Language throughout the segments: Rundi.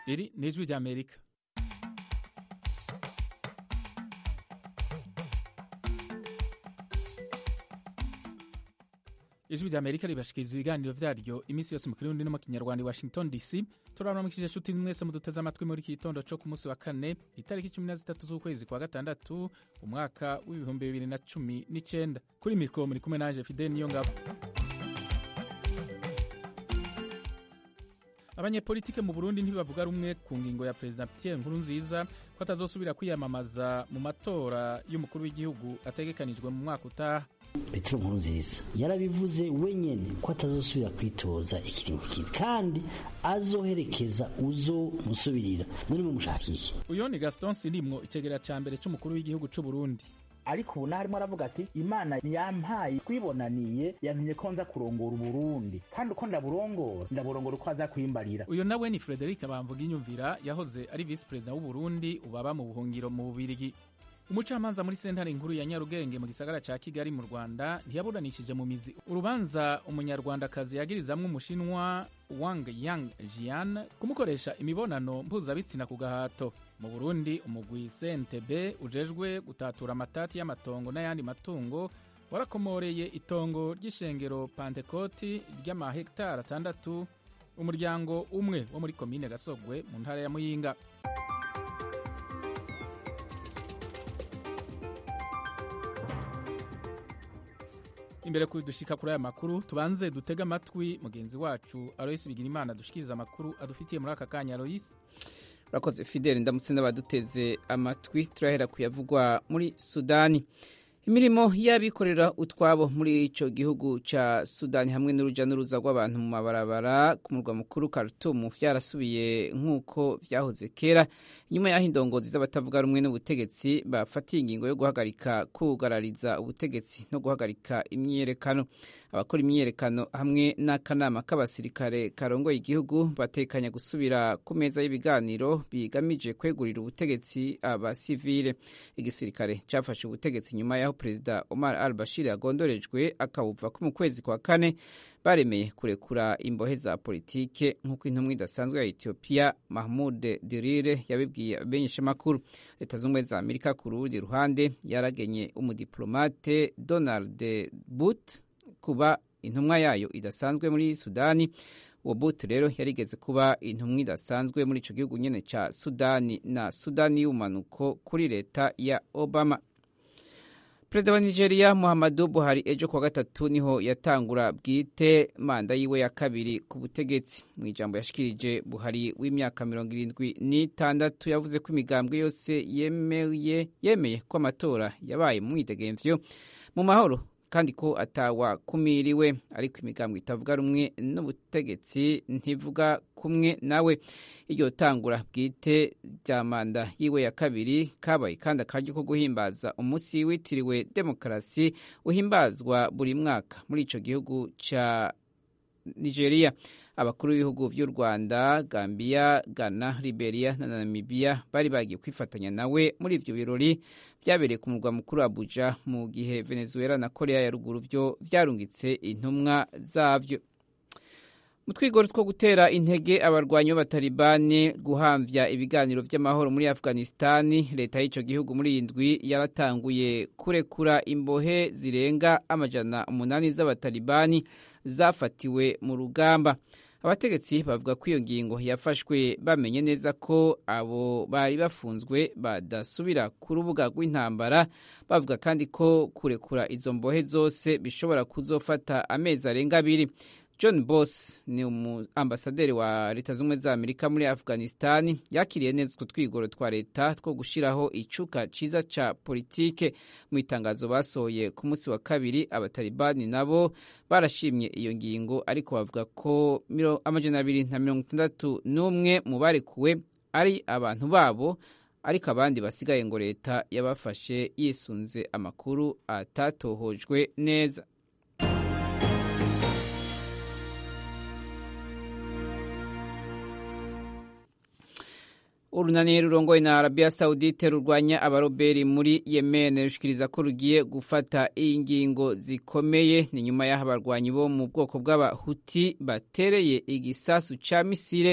iri ni ijwi ry'amerika ijwi ry'amerika ribashikiriza ibiganiro vyaryo iminsi yose mu kirundi no mu kinyarwanda i washington dc turabaramukije nshuti mwese muduteze amatwi muri iki gitondo co ku munsi wa kane itariki cumi na zitatu z'ukwezi kwa gatandatu umwaka w'ibihumbi bibiri na cumi n'icenda kuri mikro muri kumwe nanje fidel niyo ngabo abanyepolitike mu burundi ntibavuga rumwe ku ngingo ya perezida pierre nkurunziza ko atazosubira kwiyamamaza mu matora y'umukuru w'igihugu ategekanijwe mu mwaka utaha petero nkurunziza yarabivuze wenyene ko atazosubira kwitoza ikiringo kindi kandi azoherekeza uzomusubirira muri mumushaka iki uyo ni gaston sirimwo icegera ca mbere c'umukuru w'igihugu c'uburundi ariko ubu naho arimo aravuga ati imana yampaye twibonaniye yantumye ko nza kurongora uburundi kandi uko ndaburongora ndaburongora uko aza kwimbarira uyo nawe ni frederic bamvuga inyumvira yahoze ari visi perezida w'uburundi ubaba mu buhungiro mu bubirigi umucamanza muri sentare nkuru ya nyarugenge mu gisagara ca kigali mu rwanda ntiyaburanishije mu mizi urubanza umunyarwandakazi yagirizamwo umushinwa wang yang jian kumukoresha imibonano mpuzabitsina ku gahato mu burundi umugwi cntb ujejwe gutatura amatati y'amatongo n'ayandi matungo warakomoreye itongo ry'ishengero pantekoti ry'amahegitari atandatu umuryango umwe wo muri komine gasogwe mu ntara ya muyinga imbere kuri dushika kuri aya makuru tubanze dutege amatwi mugenzi wacu aloyisi bigira imana dushikiriza amakuru adufitiye muri aka kanya aloyisi urakoze fideli ndamutse n'abaduteze amatwi turahera kuyavugwa muri sudani imirimo y'abikorera utwabo muri icyo gihugu cya sudani hamwe n'urujya n'uruza rw'abantu mu mabarabara ku murwa mukuru Khartoum byarasubiye nk'uko byahoze kera nyuma y'aho indongozi z'abatavuga rumwe n'ubutegetsi bafatiye ingingo yo guhagarika kugarariza ubutegetsi no guhagarika imyiyerekano abakora imyiyerekano hamwe n'akanama k'abasirikare karongoye igihugu batekanya gusubira ku meza y'ibiganiro bigamije kwegurira ubutegetsi abasivile igisirikare cyafashe ubutegetsi nyuma y'aho perezida Omar al Bashir yagondorejwe akawuva ko mu kwezi kwa kane baremeye kurekura imbohe za politike nk'uko intumwa idasanzwe ya Ethiopia Mahmoud Dirire yabibwiye abamenyeshamakuru leta z'ubumwe za Amerika ku rundi ruhande yaragenye umudiplomate Donald But kuba intumwa yayo idasanzwe muri Sudani uwo But rero yarigeze kuba intumwa idasanzwe muri ico gihugu nyene ca Sudani na Sudani y'umanuko kuri leta ya Obama perezida wa nigeria muhammadu buhari ejo kuwa gatatu niho yatangura bwite manda yiwe ya kabiri ku butegetsi mu ijambo yashikirije buhari w'imyaka mirongo irindwi n'itandatu yavuze ko imigambwe yose yemeye yemeye ko amatora yabaye mu mwidegemvyo mu mahoro kandi ko atawakumiriwe ariko imigambwe itavuga rumwe n'ubutegetsi ntivuga kumwe nawe iryo tangura bwite rya manda yiwe ya kabiri kabaye kandi akaryo ko guhimbaza umunsi witiriwe demokarasi uhimbazwa buri mwaka muri ico gihugu ca nigeria abakuru b'ibihugu vy'u rwanda gambia ghana liberia na namibia bari bagiye kwifatanya nawe muri ivyo birori vyabereye ku murwa mukuru abuja mu gihe venezuela na korea ya ruguru vyo vyarungitse intumwa zavyo mu twigoro two gutera intege abarwanyi b'abatalibani guhamvya ibiganiro vy'amahoro muri afghanistani leta y'ico gihugu muri iyi ndwi yaratanguye kurekura imbohe zirenga amajana umunani z'abatalibani zafatiwe mu rugamba abategetsi bavuga ko iyo ngingo yafashwe bamenye neza ko abo bari bafunzwe badasubira ku rubuga rw'intambara bavuga kandi ko kurekura izo mbohe zose bishobora kuzofata amezi arenga abiri john boss ni umuambasaderi wa leta z'ubumwe za amerika muri afghanistan yakiriye neza utwo twigoro twa leta two gushyiraho icuka ciza ca politike mu itangazo basohoye ku munsi wa kabiri abatalibani nabo barashimye iyo ngingo ariko bavuga ko amajana abiri na mirongo itandatu n'umwe mu barekuwe ari abantu babo ariko abandi basigaye ngo leta yabafashe yisunze amakuru atatohojwe neza urunani rurongoye na arabiya sawudite rurwanya abaroberi muri yemen rushikiriza ko rugiye gufata ingingo zikomeye ni nyuma y'aho abarwanyi bo mu bwoko bw'abahuti batereye igisasu ca misire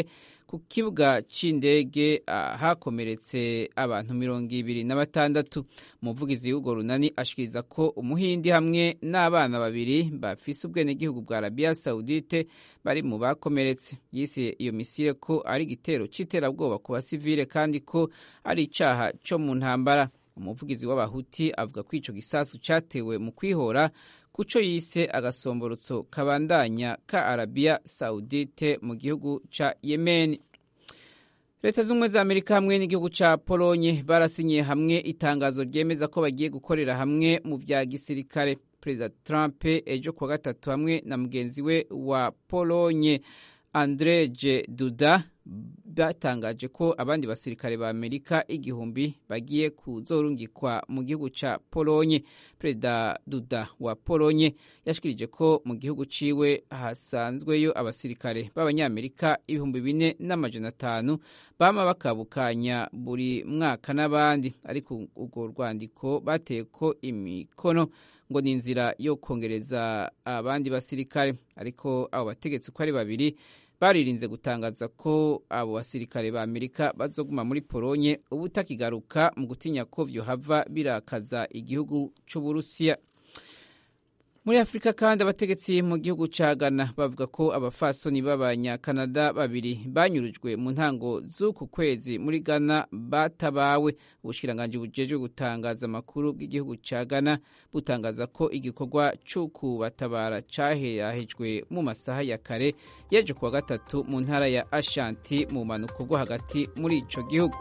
ku kibuga c'indege hakomeretse abantu mirongo ibiri na batandatu umuvugizi w'urwo runani ashikiriza ko umuhindi hamwe n'abana babiri bafise ubwenegihugu bwa arabiya sawudite bari mu bakomeretse yise iyo misile ko ari igitero c'iterabwoba ku basivile kandi ko ari icaha co mu ntambara umuvugizi w'abahuti avuga ko ico gisasu catewe mu kwihora kuco yise agasomborotso kabandanya ka arabiya sawudite mu gihugu ca yemeni leta z'ubumwe za amerika hamwe n'igihugu ca polonye barasinyiye hamwe itangazo ryemeza ko bagiye gukorera hamwe mu vya gisirikare perezida trump ejo kuwa gatatu hamwe na mugenzi we wa polonye andreje duda batangaje ko abandi basirikare ba amerika igihumbi bagiye kuzorungikwa mu gihugu ca polonye perezida duda wa polonye yashikirije ko mu gihugu ciwe hasanzweyo abasirikare b'abanyamerika ibihumbi bine n'amajana atanu bama bakabukanya buri mwaka n'abandi ariko urwo rwandiko bateye ko imikono ngo ni inzira yo kongereza abandi basirikare ariko abo bategetsi uko ari babiri baririnze gutangaza ko abo basirikare ba amerika bazoguma muri polonye ubu utakigaruka mu gutinya ko vyohava birakaza igihugu c'uburusiya muri afurika kandi abategetsi mu gihugu ca ghana bavuga ko abafasoni b'abanyakanada babiri banyurujwe mu ntango z'uku kwezi muri ghana batabawe ubushikiranganji bujejwe gutangaza amakuru bw'igihugu ca ghana butangaza ko igikorwa c'ukubatabara caherahejwe mu masaha ya kare yeje kuwa gatatu mu ntara ya ashanti mu bumanuko bwo hagati muri ico gihugu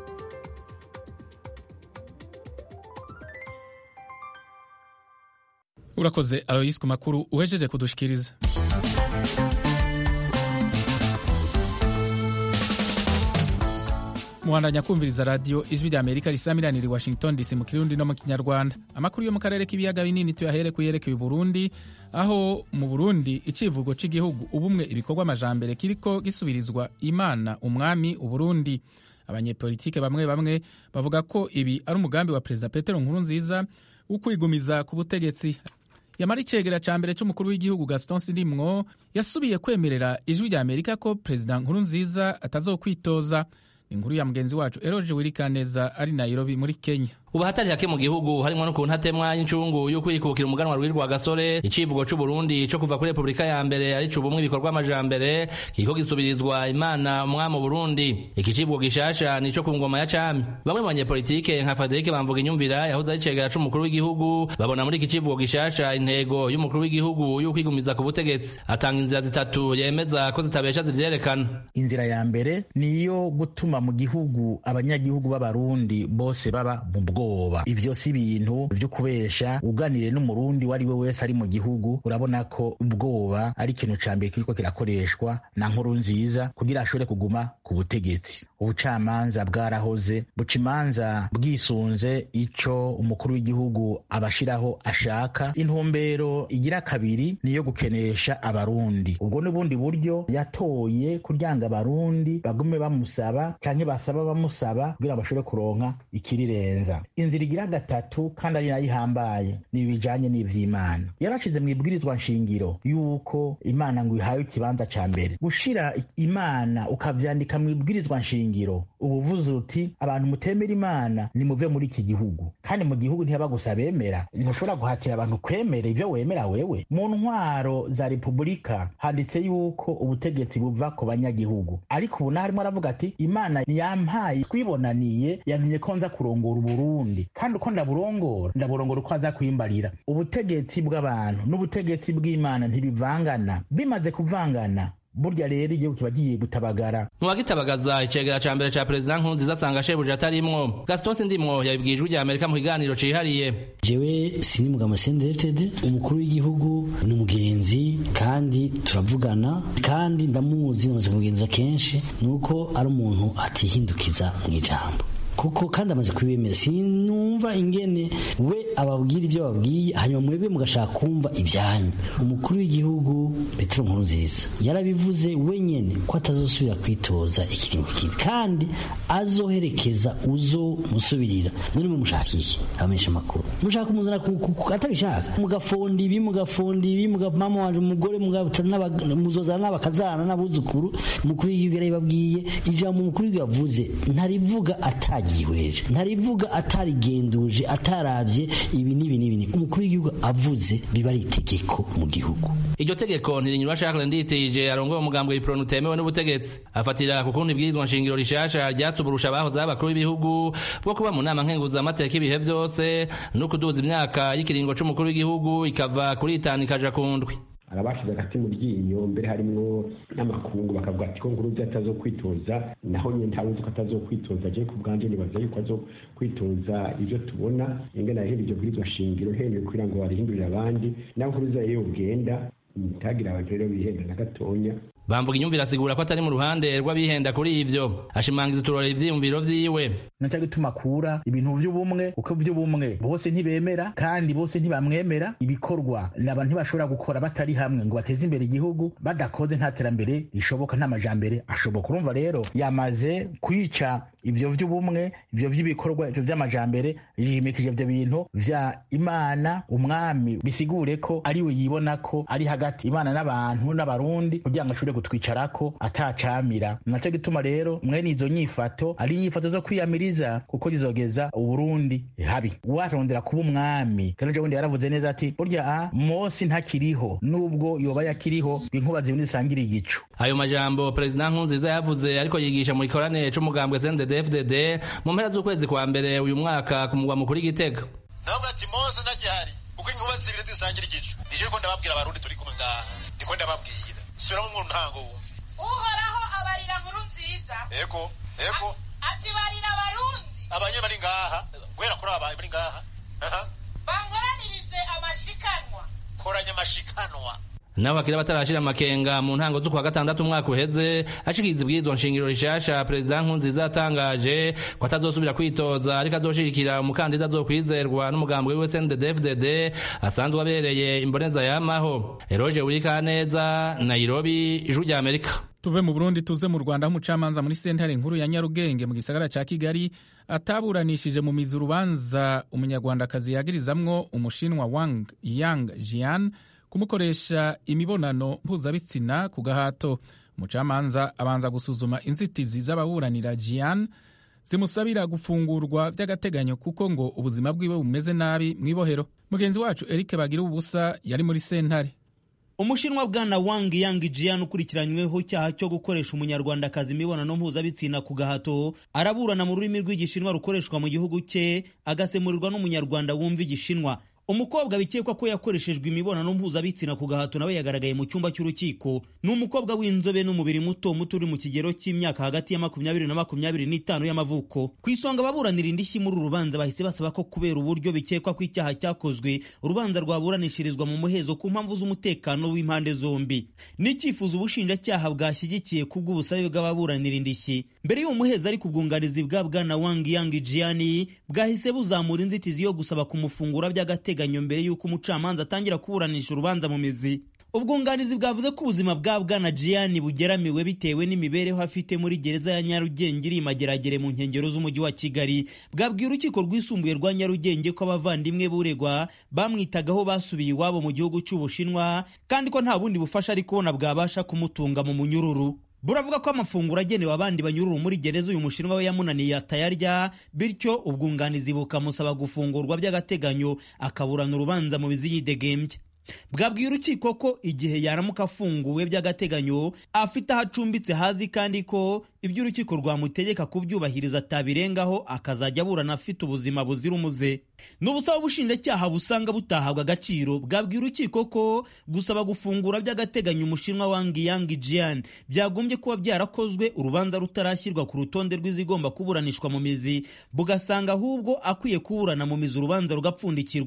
urakoze aloyisi ku makuru uhejeje kudushikiriza muhandanya kumviriza radiyo ijwi rya amerika risamiranira i washington dc mu kirundi no mu kinyarwanda amakuru yo mu karere k'ibiyaga binini tuyahere ku yerekeye uburundi aho mu burundi icivugo cy'igihugu ubumwe ibikorwa amajambere kiriko gisubirizwa imana umwami uburundi abanyepolitike bamwe bamwe bavuga ko ibi ari umugambi wa perezida petero nkurunziza wo kwigumiza ku butegetsi yamara icegera ca mbere c'umukuru w'igihugu gaston sidimwo yasubiye kwemerera ijwi rya amerika ko perezida nkurunziza atazokwitoza inkuru ya mugenzi wacu eroje wirikaneza ari nairobi muri kenya ubu hatari hake mu gihugu harimwo n'ukuntu hatemwa incungu yo kwikukira umuganwa rw'irwa gasore icivugo c'uburundi co kuva kuri repubulika ya mbere ari c'ubumwe ibikorwa amajambere kiriko gisubirizwa imana umwami burundi iki civugo gishasha nico ku ngoma ya cami bamwe mu banyepolitike nka faderike bamvuga inyumvira yahoze ari cegera c'umukuru w'igihugu babona muri iki civugo gishasha intego y'umukuru w'igihugu yo kwigumiza ku butegetsi atanga inzira zitatu yemeza ko zitabesha zivyerekana inzira ya mbere niyo gutuma mu gihugu abanyagihugu b'abarundi bose baba mu bwo ubwoba ivyo si ibintu vyo kubesha uganire n'umurundi wari we wese ari mu gihugu urabona ko ubwoba ari ikintu ca mbere kiriko kirakoreshwa na nkuru nziza kugira ashobore kuguma ku butegetsi ubucamanza bwarahoze buca imanza bwisunze ico umukuru w'igihugu abashiraho ashaka intumbero igira kabiri niyo gukenesha abarundi ubwo n'ubundi buryo yatoye kuryanga abarundi bagume bamusaba canke basaba bamusaba kugira bashobore kuronka ikirirenza inzira igira gatatu kandi ari nayo ihambaye ni ibijanye n'ivy'imana yarashize mu ibwirizwa nshingiro yuko imana ngo ihawe ikibanza ca mbere gushira imana ukavyandika mu ibwirizwa nshingiro uba uvuze uti abantu mutemera imana nimuve muri iki gihugu kandi mu gihugu ntihaba gusa bemera ntushobora guhatira abantu kwemera ivyo wemera wewe mu ntwaro za repubulika handitse yuko ubutegetsi buva ku banyagihugu ariko ubu naharimo aravuga ati imana yampaye twibonaniye yantumye ko nza kurongora uburundi kandi uko ndaburongora ndaburongora uko aza kwimbarira ubutegetsi bw'abantu n'ubutegetsi bw'imana ntibivangana bimaze kuvangana burya rero igihugu kiba giye gutabagara muwagitabagaza icegera ca mbere ca perezida nkurunziza asanga shebuja atarimwo gaston sindimwo yabibwiye ijwi rya amerika mu kiganiro cihariye jewe sinimugama sendetede umukuru w'igihugu ni umugenzi kandi turavugana kandi ndamuzi namaze kumugenza kenshi nuko ari umuntu atihindukiza mu ijambo kuko kandi amaze kubimera sinumva ingene we ababwira ibyo babwiye hanyuma mwebwe mugashaka kumva ibyanyu umukuru w'igihugu Petero Nkurunziza yarabivuze wenyene ko atazosubira kwitoza ikiringo kindi kandi azoherekeza uzo musubirira muri mu mushaka iki abamenyesha amakuru mushaka kumuzana atabishaka mugafonda ibi mugafonda ibi mugapama wanje umugore muzozana n'abakazana n'abuzukuru umukuru w'igihugu yarabibabwiye ijambo umukuru w'igihugu yavuze ntarivuga atagihweje ntarivuga atarigenduje atarabye ibi n'ibi n'ibi umukuru w'igihugu avuze biba ari itegeko mu gihugu iryo tegeko ntirinyura Charles Nditije arongoye umugambwe w'ipronu utemewe n'ubutegetsi afatira ku kundi ibwirizwa nshingiro rishasha ryatuburusha abahoze abakuru b'ibihugu bwo kuba mu nama nkenguzamateka ibihe vyose no kuduza imyaka y'ikiringo c'umukuru w'igihugu ikava kuri itanu ikaja ku ndwi arabashize agati mu ryinyo mbere harimwo n'amakungu bakavuga ati ko nkuruzi atazokwitoza naho nyine ntawe ko atazokwitoza je ku bwanje nibaza yuko azokwitoza ivyo tubona ingene yahindura iryo bwirizwa shingiro heneye kugira ngo barihindurire abandi naho nkuruzi yewe ugenda ntagire abantu rero bihenda na gatonya bamvuga inyumvira asigura ko atari mu ruhande rw'abihenda kuri ivyo ashimangiza uturora ivyiyumviro vyiwe naca gituma akura ibintu vy'ubumwe kuko vy'ubumwe bose ntibemera kandi bose ntibamwemera ibikorwa naba ntibashobora gukora batari hamwe ngo bateze imbere igihugu badakoze nta terambere rishoboka nta majambere ashoboka urumva rero yamaze kwica ivyo vy'ubumwe ivyo vy'ibikorwa ivyo vy'amajambere yimikije ivyo bintu vya imana umwami bisigure ko ariwe yibona ko ari hagati imana n'abantu n'abarundi kugira ngo ashobore gutwicarako atacamira naco gituma rero mwene izo nyifato ari inyifato zo kwiyamiriza kuko zizogeza uburundi habi uwarondera kuba umwami kandi bundi yaravuze neza ati burya a mosi ntakiriho nubwo yoba yakiriho inkuba zibindi zisangira igicu ayo majambo perezida nkunziza yavuze ariko yigisha mu gikorane c'umugambwe CNDD-FDD mu mpera z'ukwezi kwa mbere uyu mwaka ku mugwa mukuru Gitega navuga ati mose ntakihari kuko inkuba zibiri zisangira igicu nije ko ndababwira abarundi turi kumwe ngaha niko ndababwira subiramo mu ntango wumve uhoraho abarira nkuru nziza ego ego ati barira abarundi abanye bari ngaha guhera kuri aba bari ngaha bankoranirize amashikanwa koranya amashikanwa naho hakiri batarashira amakenga mu ntango z'ukwa gatandatu umwaka uheze ashikiriza ibwirizwa nshingiro rishasha perezida nkunziza yatangaje ko atazosubira kwitoza ariko azoshigikira umukandida azokwizerwa n'umugambi wiwe CNDD-FDD asanzwe abereye imboneza yamaho Eroge Urikaneza Nairobi ijwi rya Amerika tuve mu burundi tuze mu rwanda aho umucamanza muri sentare nkuru ya nyarugenge mu gisagara ca kigali ataburanishije mu mizi urubanza umunyarwandakazi yagirizamwo umushinwa wang yang jian kumukoresha imibonano mpuzabitsina ku gahato umucamanza abanza gusuzuma inzitizi z'ababuranira jian zimusabira gufungurwa by'agateganyo kuko ngo ubuzima bwiwe bumeze nabi mu ibohero mugenzi wacu eric bagira ubusa yari muri sentare umushinwa bwana wang yang jian ukurikiranyweho icyaha cyo gukoresha umunyarwandakazi imibonano mpuzabitsina ku gahato araburana mu rurimi rw'igishinwa rukoreshwa mu gihugu cye agasemurirwa n'umunyarwanda wumva igishinwa umukobwa bikekwa ko yakoreshejwe imibonano mpuzabitsina ku gahato nawe yagaragaye mu cyumba cy'urukiko ni umukobwa w'inzobe n'umubiri muto muto uri mu kigero cy'imyaka hagati ya makumyabiri na makumyabiri n'itanu y'amavuko ku isonga ababuranira indishyi muri uru rubanza bahise basaba ko kubera uburyo bikekwa ko icyaha cyakozwe urubanza rwaburanishirizwa mu muhezo ku mpamvu z'umutekano w'impande zombi n'icyifuzo ubushinjacyaha bwashyigikiye kubw'ubusabe bw'ababuranira indishyi mbere y'uwo muhezo ariko ubwunganizi bwa bwana wang yang jiani bwahise buzamura inzitizi yo gusaba kumufungura by'agateganyo by'agateganyo mbere y'uko umucamanza atangira kuburanisha urubanza mu mizi ubwunganizi bwavuze ko ubuzima bwa bwana Gianni bugeramiwe bitewe n'imibereho afite muri gereza ya Nyarugenge iri mageragere mu nkengero z'umujyi wa Kigali bwabwiye urukiko rwisumbuye rwa Nyarugenge ko abavandimwe buregwa bamwitagaho basubiye iwabo mu gihugu cy'Ubushinwa kandi ko nta bundi bufasha ari kubona bwabasha kumutunga mu munyururu buravuga ko amafunguro agenewe abandi banyururu muri gereza uyu mushinwa we yamunaniye atayarya bityo ubwunganizi bukamusaba gufungurwa by'agateganyo akaburana urubanza mu bizi yidegembye bwabwiye urukiko ko igihe yaramuka afunguwe by'agateganyo afite aho acumbitse hazi kandi ko ibyo urukiko rwamutegeka kubyubahiriza atabirengaho akazajya aburana afite ubuzima buzira umuze ni ubusaba ubushinjacyaha busanga butahabwa agaciro bwabwiye urukiko ko gusaba gufungura by'agateganyo umushinwa wangi yangi jian byagombye kuba byarakozwe urubanza rutarashyirwa ku rutonde rw'izigomba kuburanishwa mu mizi bugasanga ahubwo akwiye kuburana mu mizi urubanza rugapfundikirwa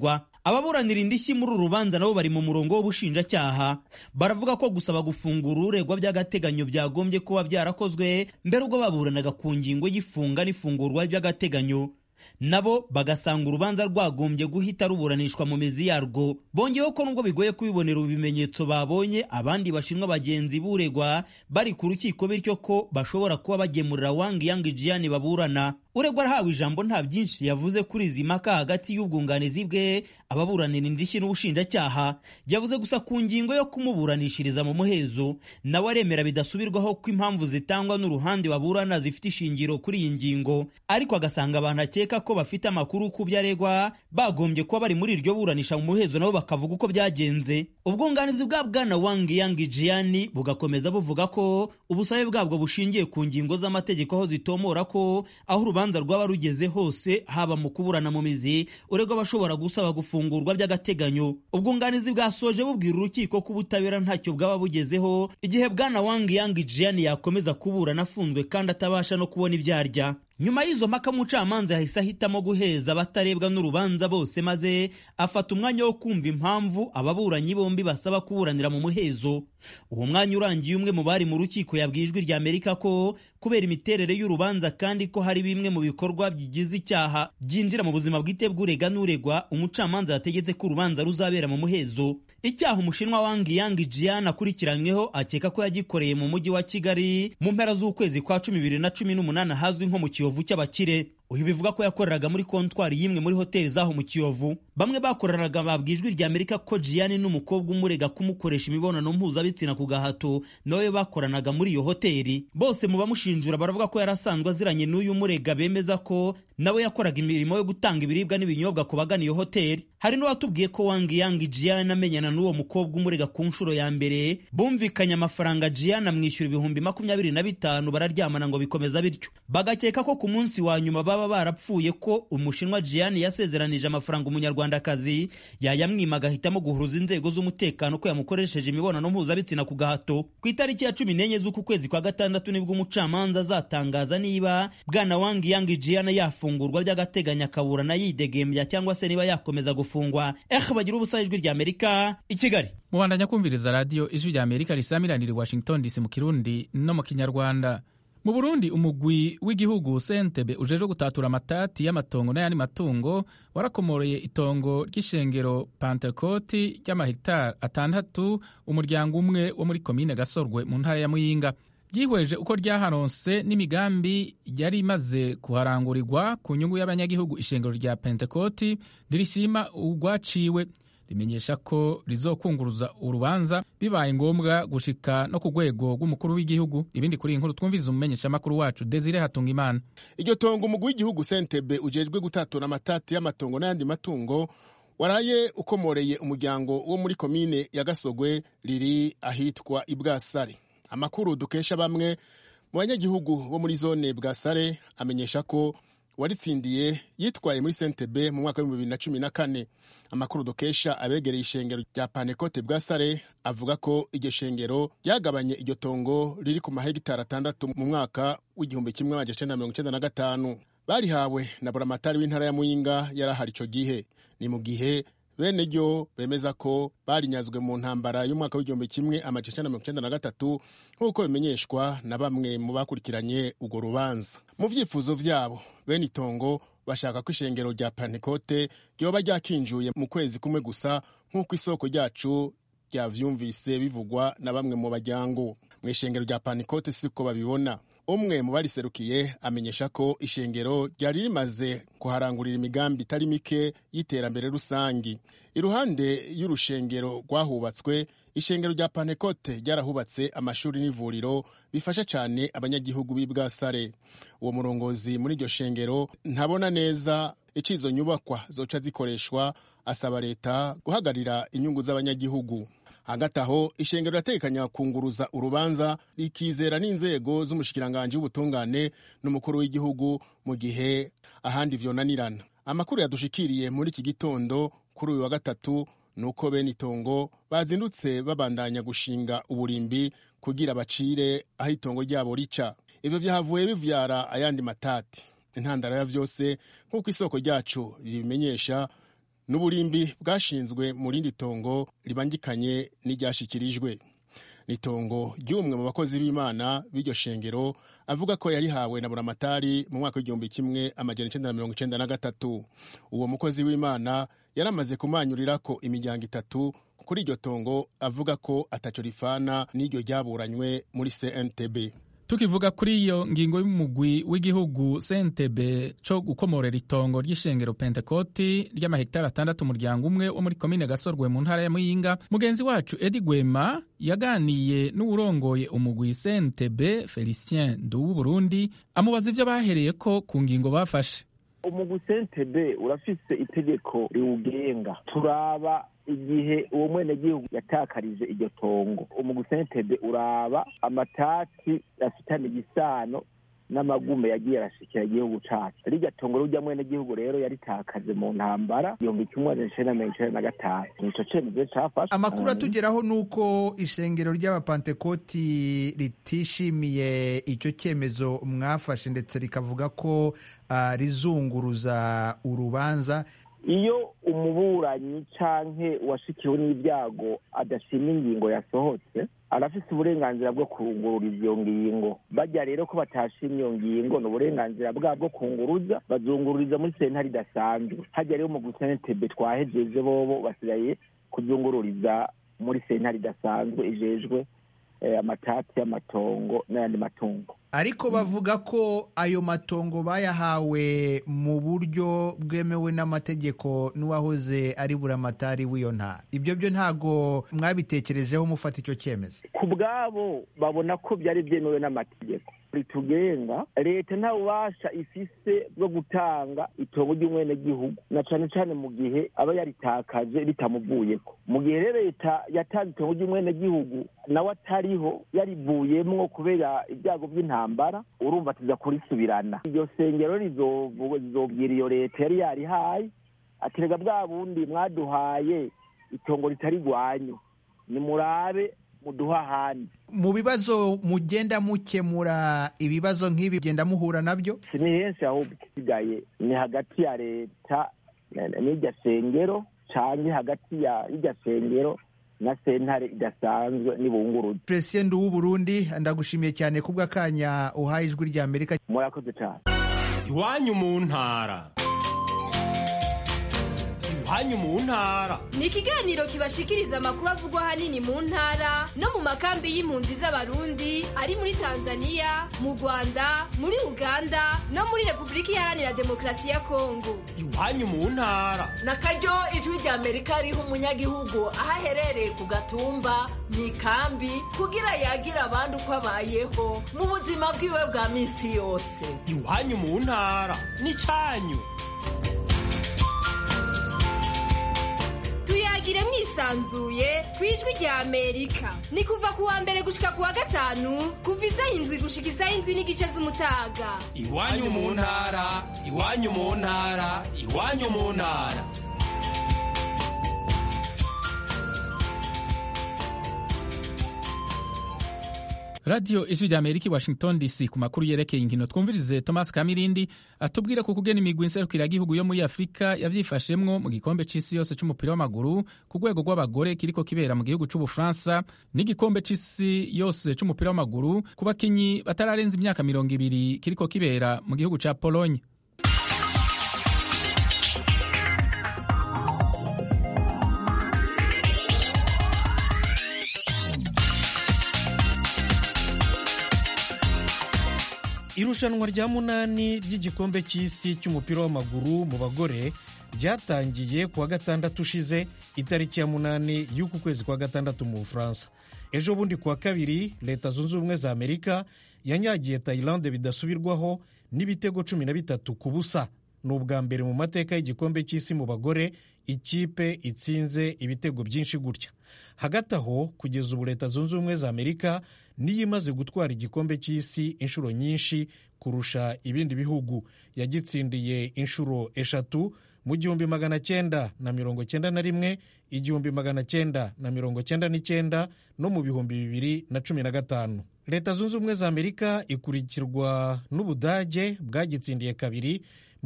ababuranira indishyi muri uru rubanza nabo bari mu murongo w'ubushinjacyaha baravuga ko gusaba gufungura uregwa by'agateganyo byagombye kuba byarakozwe mbere ubwo baburanaga ku ngingo y'ifunga n'ifungurwa by'agateganyo nabo bagasanga urubanza rwagombye guhita ruburanishwa mu mizi yarwo bongeyeho ko nubwo bigoye kubibonera ibimenyetso babonye abandi bashinwa bagenzi buregwa bari ku rukiko bityo ko bashobora kuba bagemurira wangi yangi jiyani baburana uregwa arahawe ijambo nta byinshi yavuze kuri izi mpaka hagati y'ubwunganizi bwe ababuranira indishyi n'ubushinjacyaha yavuze gusa ku ngingo yo kumuburanishiriza mu muhezo nawe aremera bidasubirwaho ko impamvu zitangwa n'uruhande baburana zifite ishingiro kuri iyi ngingo ariko agasanga abantu akeka ko bafite amakuru ku byo aregwa bagombye kuba bari muri iryo buranisha mu muhezo nabo bakavuga uko byagenze ubwunganizi bwa bwana wangi yangi jiyani bugakomeza buvuga ko ubusabe bwabwo bushingiye ku ngingo z'amategeko aho zitomora ko aho urubanza rwaba rugeze hose haba mu kuburana mu mizi uregwa bashobora gusaba gufungurwa by'agateganyo ubwunganizi bwasoje bubwira urukiko ko ubutabera ntacyo bwaba bugezeho igihe bwana wangi yangi jiyani yakomeza kuburana afunzwe kandi atabasha no kubona ibyo arya nyuma y'izo mpaka umucamanza yahise ahitamo guheza abatarebwa n'urubanza bose maze afata umwanya wo kumva impamvu ababuranyi bombi basaba kuburanira mu muhezo uwo mwanya urangiye umwe mu bari mu rukiko yabwiye ijwi rya amerika ko kubera imiterere y'urubanza kandi ko hari bimwe mu bikorwa bigize icyaha byinjira mu buzima bwite bw'urega n'uregwa umucamanza yategetse ko urubanza ruzabera mu muhezo icyaha umushinwa wangi yangi jiyan akurikiranyweho akeka ko yagikoreye mu mujyi wa kigali mu mpera z'ukwezi kwa cumi bibiri na cumi n'umunani ahazwi nko mu kiyovu cy'abakire uyu bivuga ko yakoreraga muri kontwari y'imwe muri hoteli zaho mu kiyovu bamwe bakoreraga babwiye ijwi rya amerika ko jiyani n'umukobwa umurega kumukoresha imibonano mpuzabitsina ku gahato nawe bakoranaga muri iyo hoteli bose mu bamushinjura baravuga ko yari asanzwe aziranye n'uyu murega bemeza ko nawe yakoraga imirimo yo gutanga ibiribwa n'ibinyobwa ku bagana iyo hoteli hari n'uwatubwiye ko wangi yangi jiyani amenyana n'uwo mukobwa umurega ku nshuro ya mbere bumvikanye amafaranga jiyani amwishyura ibihumbi makumyabiri na bitanu bararyamana ngo bikomeza bityo bagakeka ko ku munsi wa nyuma baba barapfuye ko umushinwa jiyani yasezeranije amafaranga umunyarwandakazi yayamwima agahitamo guhuruza inzego z'umutekano ko yamukoresheje imibonano mpuzabitsina ku gahato ku itariki ya cumi n'enye z'uku kwezi kwa gatandatu nibwo umucamanza azatangaza niba bwana wangi yangi jiyani yafungurwa by'agateganyo akaburana yidegembya cyangwa se niba yakomeza gufungwa eh bagira ubusa ijwi rya amerika i kigali mubandanya kumviriza radiyo ijwi rya amerika risamiranira i washington dc mu kirundi no mu kinyarwanda mu burundi umugwi w'igihugu sentebe ujejwe gutatura amatati y'amatongo n'ayandi matungo warakomoreye itongo ry'ishengero pantekoti ry'amahegitari atandatu umuryango umwe wo muri komine gasorwe mu ntara ya muyinga ryihweje uko ryaharonse n'imigambi yari imaze kuharangurirwa ku nyungu y'abanyagihugu ishengero rya pentekoti ntirishima urwaciwe rimenyesha ko rizokunguruza urubanza bibaye ngombwa gushika no ku rwego rw'umukuru w'igihugu ibindi kuri iyi nkuru twumviza umumenyeshamakuru wacu desire hatunga imana iryo tongo umugwi w'igihugu sentebe ujejwe gutatura amatati y'amatongo n'ayandi matungo waraye ukomoreye umuryango wo muri komine ya gasogwe riri ahitwa ibwasare amakuru dukesha bamwe mu banyagihugu bo muri zone bwasare amenyesha ko waritsindiye yitwaye muri sentebe mu mwaka w'ibihumbi bibiri na cumi na kane amakuru dukesha abegereye ishengero rya panekote bwa sare avuga ko iryo shengero ryagabanye iryo tongo riri ku mahegitari atandatu mu mwaka w'igihumbi kimwe magana cyenda mirongo icyenda na gatanu barihawe na buramatari w'intara ya muyinga yari ahari icyo gihe ni mu gihe bene ryo bemeza ko barinyazwe mu ntambara y'umwaka w'igihumbi kimwe amajana icyenda mirongo icyenda na gatatu nk'uko bimenyeshwa na bamwe mu bakurikiranye urwo rubanza mu byifuzo byabo bene itongo bashaka ko ishengero rya pantekote ryoba ryakinjuye mu kwezi kumwe gusa nk'uko isoko ryacu ryavyumvise bivugwa na bamwe mu bajyango mu ishengero rya pantekote siko babibona umwe mu bariserukiye amenyesha ko ishengero ryari rimaze kuharangurira imigambi itari mike y'iterambere rusangi iruhande y'urushengero rwahubatswe ishengero rya pantekote ryarahubatse amashuri n'ivuriro bifasha cyane abanyagihugu b'i bwasare uwo murongozi muri iryo shengero ntabona neza icyo izo nyubakwa zoca zikoreshwa asaba leta guhagarira inyungu z'abanyagihugu hagati aho ishengero rirategekanya kunguruza urubanza rikizera n'inzego z'umushikiranganji w'ubutungane n'umukuru w'igihugu mu gihe ahandi vyonanirana amakuru yadushikiriye muri iki gitondo kuri uyu wa gatatu ni uko bene itongo bazindutse babandanya gushinga uburimbi kugira bacire aho itongo ryabo rica ivyo vyahavuye bivyara ayandi matati intandaro ya vyose nk'uko isoko ryacu ribimenyesha n'uburimbi bwashinzwe mu rindi tongo ribangikanye n'iryashikirijwe ni itongo ry'umwe mu bakozi b'imana b'iryo shengero avuga ko yarihawe na buramatari mu mwaka w'igihumbi kimwe amajana icenda na mirongo icenda na gatatu uwo mukozi w'imana yaramaze kumanyurira ko imiryango itatu kuri iryo tongo avuga ko ataco rifana n'iryo ryaburanywe muri cntb tukivuga kuri iyo ngingo y'umugwi w'igihugu sentebe co gukomorera itongo ry'ishengero pentekoti ry'amahegitari atandatu umuryango umwe wo muri komine gasorwe mu ntara ya muyinga mugenzi wacu edi gwema yaganiye n'uwurongoye umugwi sentebe felicien nduwu burundi amubaza ivyo bahereyeko ku ngingo bafashe umugwi sentebe urafise itegeko riwugenga turaba igihe uwo mwenegihugu yatakarije iryo tongo umugwi sentebe uraba amatati afitanye igisano n'amagume yagiye arashikira igihugu cacu rirya tongo rurya mwenegihugu rero yaritakaje mu ntambara igihumbi kimwe amajana icenda na mirongo icenda na gatanu nico cemezo cafashwe amakuru atugeraho ni uko ishengero ry'abapantekoti ritishimiye icyo cyemezo mwafashe ndetse rikavuga ko uh, rizunguruza urubanza iyo umuburanyi canke uwashikiwe n'ibyago adashima ingingo yasohotse arafise uburenganzira bwo kungururiza iyo ngingo bajya rero ko batashimye iyo ngingo ni uburenganzira bwabo bwo kunguruza bazungururiza muri sentare idasanzwe hajya rero mu gusentebe twahejeje bobo basigaye kuzungururiza muri sentare idasanzwe ijejwe amatati y'amatongo n'ayandi matungo ariko bavuga ko ayo matongo bayahawe mu buryo bwemewe n'amategeko n'uwahoze ari buramatari w'iyo ntara ibyo byo ntago mwabitekerejeho mufata icyo cyemezo ku bwabo babona ko byari byemewe n'amategeko ritugenga leta nta bubasha ifise bwo gutanga itongo ry'umwenegihugu na cane cane mu gihe aba yaritakaje ritamuvuyeko mu gihe rero leta yatanze itongo ry'umwenegihugu nawe atariho yarivuyemwo kubera ibyago by'intambara urumva tuza kurisubirana iryo sengero rizobwira iyo leta yari yarihaye aterega bwa bundi mwaduhaye itongo ritari rwanyu nimurabe muduha ahandi mu bibazo mugenda mukemura ibibazo nk'ibi genda muhura nabyo si ni henshi ahubwo isigaye ni hagati ya leta n'irya sengero canke hagati ya irya sengero na sentare idasanzwe n'ibunguruzi Felicien Nduwu Burundi ndagushimiye cyane kubw'akanya uhaye ijwi rya Amerika murakoze cyane iwanyu mu ntara iwanyu mu ntara ni ikiganiro kibashikiriza amakuru avugwa ahanini mu ntara no mu makambi y'impunzi z'abarundi ari muri tanzania mu rwanda muri uganda no muri repubulika iharanira demokarasi ya kongo iwanyu mu ntara na karyo ijwi rya amerika riha umunyagihugu aho aherereye ku gatumba mu ikambi kugira yagira abandi uko abayeho mu buzima bwiwe bwa minsi yose iwanyu mu ntara ni cyanyu tuyagire mwisanzuye ku ijwi rya amerika ni kuva ku wa mbere gushika ku wa gatanu kuva isaha indwi gushika isaha indwi n'igice z'umutaga iwanyu mu ntara iwanyu mu ntara iwanyu mu ntara radiyo ijwi rya amerika i washington dc ku makuru yerekeye inkino twumvirize thomas kamirindi atubwira ku kugena imigwi nserukiragihugu yo muri afurika yavyifashemwo mu gikombe c'isi yose c'umupira w'amaguru ku rwego rw'abagore kiriko kibera mu gihugu c'ubufaransa n'igikombe c'isi yose c'umupira w'amaguru ku bakinyi batararenza imyaka mirongo ibiri kiriko kibera mu gihugu ca pologne irushanwa rya munani ry'igikombe cy'isi cy'umupira w'amaguru mu bagore ryatangiye ku wa gatandatu ushize itariki ya munani y'uku kwezi kwa gatandatu mu bufaransa ejo bundi ku wa kabiri leta zunze ubumwe za amerika yanyagiye tayilande bidasubirwaho n'ibitego cumi na bitatu ku busa ni ubwa mbere mu mateka y'igikombe cy'isi mu bagore ikipe itsinze ibitego byinshi gutya hagati aho kugeza ubu leta zunze ubumwe za amerika niyo imaze gutwara igikombe cy'isi inshuro nyinshi kurusha ibindi bihugu yagitsindiye inshuro eshatu mu gihumbi magana cyenda na mirongo cyenda na rimwe igihumbi magana cyenda na mirongo cyenda n'icyenda no mu bihumbi bibiri na cumi na gatanu leta zunze ubumwe za amerika ikurikirwa n'ubudage bwagitsindiye kabiri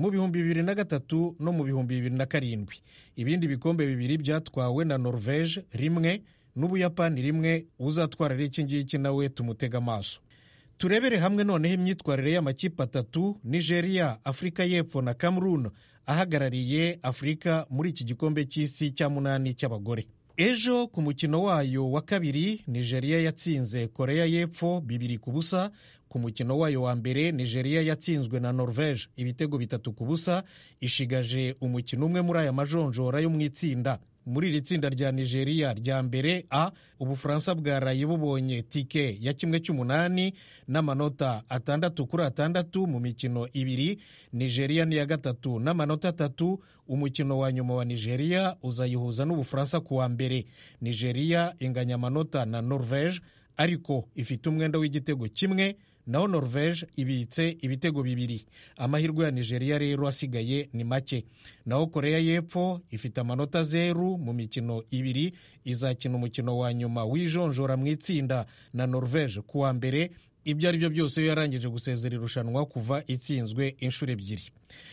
mu bihumbi bibiri na gatatu no mu bihumbi bibiri na karindwi ibindi bikombe bibiri byatwawe na norvege rimwe n'ubuyapani rimwe uzatwara ari iki ngiki nawe tumutega amaso turebere hamwe noneho imyitwarire y'amakipe atatu nigeria afurika y'epfo na cameroon ahagarariye afurika muri iki gikombe cy'isi cya munani cy'abagore ejo ku mukino wayo wa kabiri nigeria yatsinze korea y'epfo bibiri ku busa ku mukino wayo wa mbere nigeria yatsinzwe na norvege ibitego bitatu ku busa ishigaje umukino umwe muri aya majonjora yo mu itsinda muri iri tsinda rya nigeria rya mbere a ubufaransa bwaraye bubonye tike ya kimwe cy'umunani n'amanota atandatu kuri atandatu mu mikino ibiri nigeria ni iya gatatu n'amanota atatu umukino wa nyuma wa nigeria uzayihuza n'ubufaransa ku wa mbere nigeria inganya amanota na norvege ariko ifite umwenda w'igitego kimwe naho norvege ibitse ibitego bibiri amahirwe ya nigeria rero asigaye ni make naho korea y'epfo ifite amanota zeru mu mikino ibiri izakina umukino wa nyuma w'ijonjora mu itsinda na norvege ku wa mbere ibyo ari byo byose iyo yarangije gusezera irushanwa kuva itsinzwe inshuro ebyiri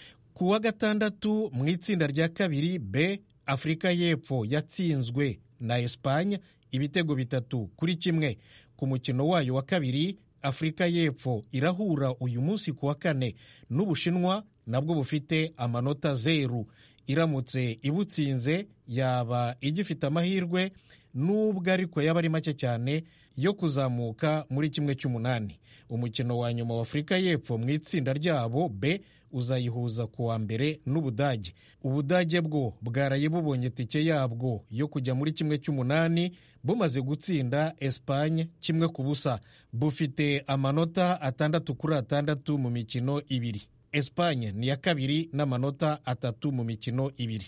ku wa gatandatu mu itsinda rya kabiri b afurika y'epfo yatsinzwe na esipanye ibitego bitatu kuri kimwe ku mukino wayo wa kabiri afurika y'epfo irahura uyu munsi ku wa kane n'ubushinwa nabwo bufite amanota zeru iramutse ibutsinze yaba igifite amahirwe n'ubwo ariko yaba ari make cyane yo kuzamuka muri kimwe cy'umunani umukino wa nyuma wa afurika y'epfo mu itsinda ryabo b uzayihuza ku wa mbere n'ubudage ubudage bwo bwaraye bubonye tike yabwo yo kujya muri kimwe cy'umunani bumaze gutsinda esipanye kimwe ku busa bufite amanota atandatu kuri atandatu mu mikino ibiri esipanye ni iya kabiri n'amanota atatu mu mikino ibiri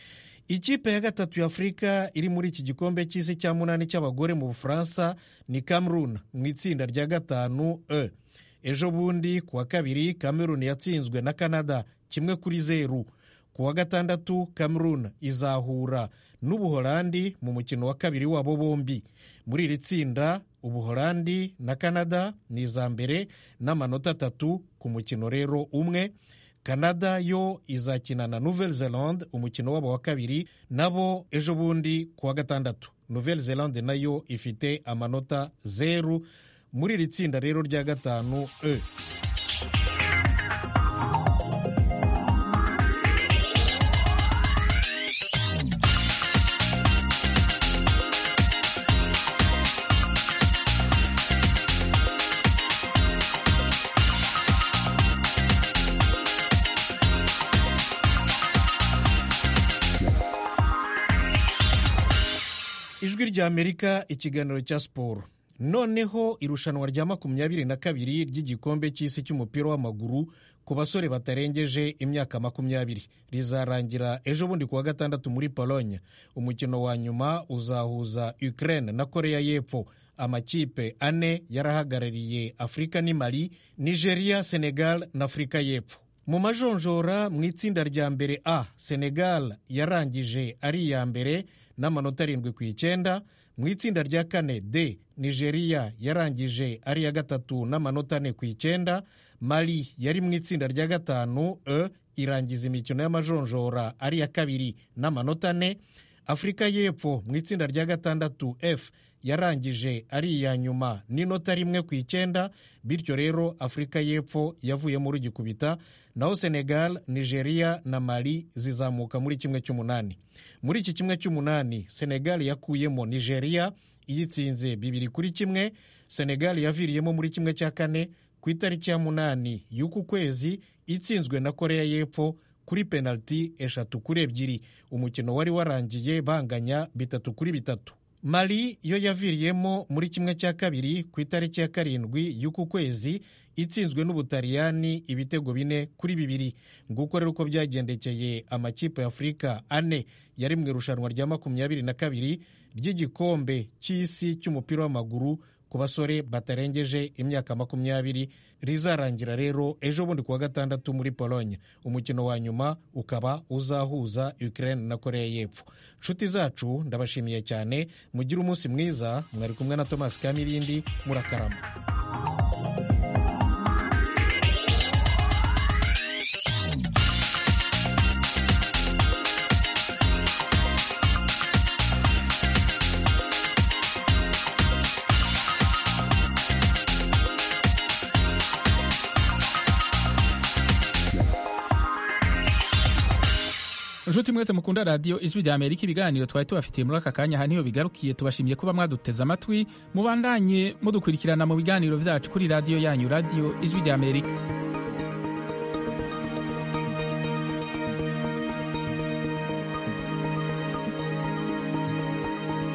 ikipe ya gatatu ya afurika iri muri iki gikombe cy'isi cya munani cy'abagore mu bufaransa ni cameroon mu itsinda rya gatanu e ejo bundi ku wa kabiri cameroon yatsinzwe na canada kimwe kuri zeru ku wa gatandatu cameroon izahura n'ubuholandi mu mukino wa kabiri wabo bombi muri iri tsinda ubuholandi na canada ni iza mbere n'amanota atatu ku mukino rero umwe canada yo izakina na nouvelle zelande umukino wabo wa kabiri nabo ejo bundi ku wa gatandatu nouvelle zelande nayo ifite amanota zeru muri iri tsinda rero rya gatanu e ijwi ry'amerika ikiganiro cya siporo noneho irushanwa rya makumyabiri na kabiri ry'igikombe cy'isi cy'umupira w'amaguru ku basore batarengeje imyaka makumyabiri rizarangira ejo bundi ku wa gatandatu muri pologne umukino wa nyuma uzahuza ukraine na korea y'epfo amakipe ane yarahagarariye afurika ni mali nigeria senegal na afurika y'epfo mu majonjora mu itsinda rya mbere a senegal yarangije ari iya mbere n'amanota arindwi ku icyenda mu itsinda rya kane d nigeria yarangije ari iya gatatu n'amanota ane ku icyenda mali yari mu itsinda rya gatanu e irangiza imikino y'amajonjora ari iya kabiri n'amanota ane afurika y'epfo mu itsinda rya gatandatu f yarangije ari iya nyuma n'inota rimwe ku icyenda bityo rero afurika y'epfo yavuyemo rugikubita naho senegal nigeria na mali zizamuka muri kimwe cy'umunani muri iki kimwe cy'umunani senegal yakuyemo nigeria iyitsinze bibiri kuri kimwe senegal yaviriyemo muri kimwe cya kane ku itariki ya munani y'uku kwezi itsinzwe na korea y'epfo kuri penaliti eshatu kuri ebyiri umukino wari warangiye banganya bitatu kuri bitatu mali yo yaviriyemo muri kimwe cya kabiri ku itariki ya karindwi y'uku kwezi itsinzwe n'ubutaliyani ibitego bine kuri bibiri nguko rero uko byagendekeye amakipe ya afurika ane yari mu irushanwa rya makumyabiri na kabiri ry'igikombe cy'isi cy'umupira w'amaguru ku basore batarengeje imyaka makumyabiri rizarangira rero ejo bundi ku wa gatandatu muri pologne umukino wa nyuma ukaba uzahuza ukraine na korea y'epfo nshuti zacu ndabashimiye cyane mugire umunsi mwiza mwari kumwe na thomas kamirindi murakarama nshuti mwese mukunda radiyo ijwi rya amerika ibiganiro twari tubafitiye muri aka kanya aha niho bigarukiye tubashimiye kuba mwaduteze amatwi mubandanye mudukurikirana mu biganiro byacu kuri radiyo yanyu radiyo ijwi rya amerika